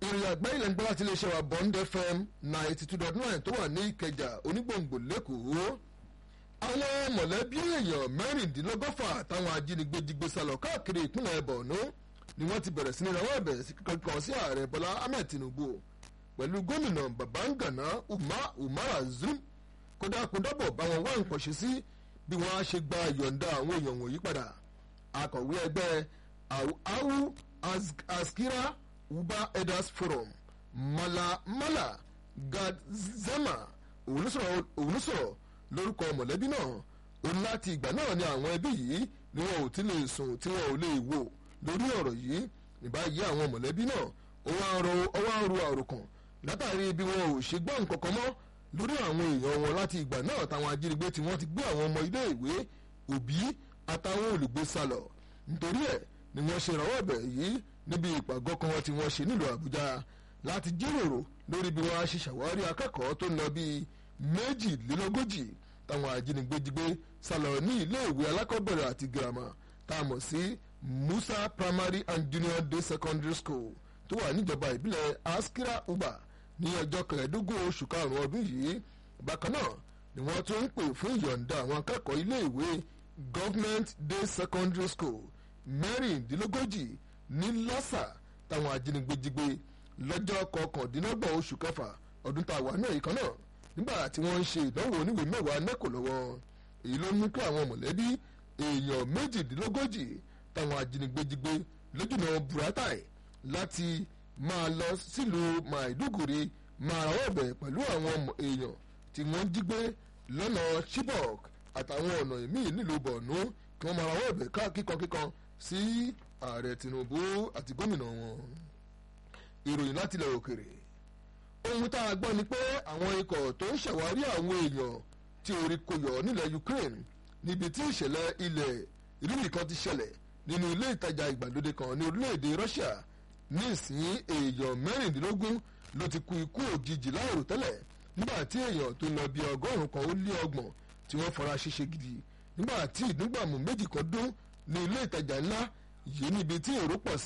ìròyìn àgbáyé lẹ́nu gbọ́ láti iléeṣẹ́ wa bond fm ninety two dot nine tó wà ní ìkẹjà onígbòǹgbò lẹ́kọ̀ọ́ àwọn mọ̀lẹ́bí èèyàn mẹ́rìndínlọ́gọ́fà táwọn ajínigbé jí gbé sálọ káàkiri ìpínlẹ̀ borno ni wọ́n ti bẹ̀rẹ̀ sí ní rawọ́ ẹ̀bẹ̀ kankan sí ààrẹ bọ́lá ahmed tinubu pẹ̀lú gómìnà babangana umara zulum kódà kó dábọ̀ bá wọn wá nǹkan ṣe sí bí wọ́n á ṣe gba ìyọ̀ǹda àwọn èèyàn wọ̀nyí padà akọ̀wé ẹgbẹ́ awu askira uba elders forum mala mala gadzema òun sọ̀rọ̀ lórúkọ mọ̀lẹ́bí náà ó ní láti ìgbà náà ni àwọn ẹbí yìí ni wọn ò ti lè sùn tí wọn ò lè wò lórí ọ̀rọ̀ yìí ní báyìí àwọn mọ̀lẹ́bí náà ó wá ń ro àròkàn látàrí bí wọn ò ṣe gbọ́ nǹkan kan mọ́ lórí àwọn èèyàn wọn láti ìgbà náà táwọn ajínigbé tí wọ́n ti gbé àwọn ọmọ ilé ìwé òbí àtàwọn olùgbé sálọ nítorí ẹ̀ ni wọ́n ṣe ìrànwọ́ ẹ̀bẹ̀ yìí níbi ìpàgọ́ kan tí wọ́n ṣe nílùú àbújá láti jíròrò lórí bí wọ́n á ṣe ṣàwárí akẹ́kọ̀ọ́ tó ń lọ bíi méjìlélógójì táwọn ajínigbé jí gbé sálọ ní iléèwé alákọ̀ọ́bẹ̀rẹ̀ àti girama tá a mọ̀ sí musa primary and junior day secondary school tó wà níjọba ìbílẹ̀ askira uba ní ọjọ́ kẹẹ̀ẹ́dógún oṣù karùn-ún ọdún yìí bákan náà ni wọ́n tún ń pè fún ìyọ̀ǹda àwọn akẹ́kọ̀ọ́ iléèwé government day secondary school mẹ́rìndínlógójì ní lásà táwọn ajínigbé jí gbé lọ́jọ́ kọkàndínlọ́gbọ̀n oṣù kẹfà ọdún tá a wà náà ìkan náà nígbà tí wọ́n ń ṣe ìdánwò oníwèé mẹ́wàá nẹ́kò lọ́wọ́ èyí ló mú kí àwọn mọ̀lẹ́bí èèyàn méjìdínlógójì táwọn ajínigbé jí gbé lójúnà buratai láti máa lọ sílùú maiduguri máa rawọ́ ẹ̀bẹ̀ pẹ̀lú àwọn èèyàn tí wọ́n jí gbé lọ́nà chibok àtàwọn ọ̀nà míì nílùú borno kí wọ́n máa rawọ́ ẹ̀bẹ̀ kíkankíkan sí ààrẹ tinubu àti gómìnà wọn. ìròyìn láti ilẹ̀ òkèrè ohun tá a gbọ́ ni pé àwọn ikọ̀ tó ń ṣàwárí àwọn èèyàn tí orí kò yọ nílẹ̀ ukraine níbi tí ìṣẹ̀lẹ̀ ilẹ̀ ìrírí kan ti ṣẹlẹ̀ nínú ilé ìtajà ìgbàlódé kan ní orílẹ̀-èdè russia ní ìsín èèyàn mẹ́rìndínlógún ló ti kú ikú òjijì láàrò tẹ́lẹ̀ nígbà tí èèyàn tó lọ bí ọgọ́rùn-ún kan ó lé ọgbọ̀n tí wọ́n fara ṣíṣe gidi nígbà tí ìdúgbàmù méjì kan dún ní ilé ìtajà ńlá yìí níbi tí èrò pọ̀ sí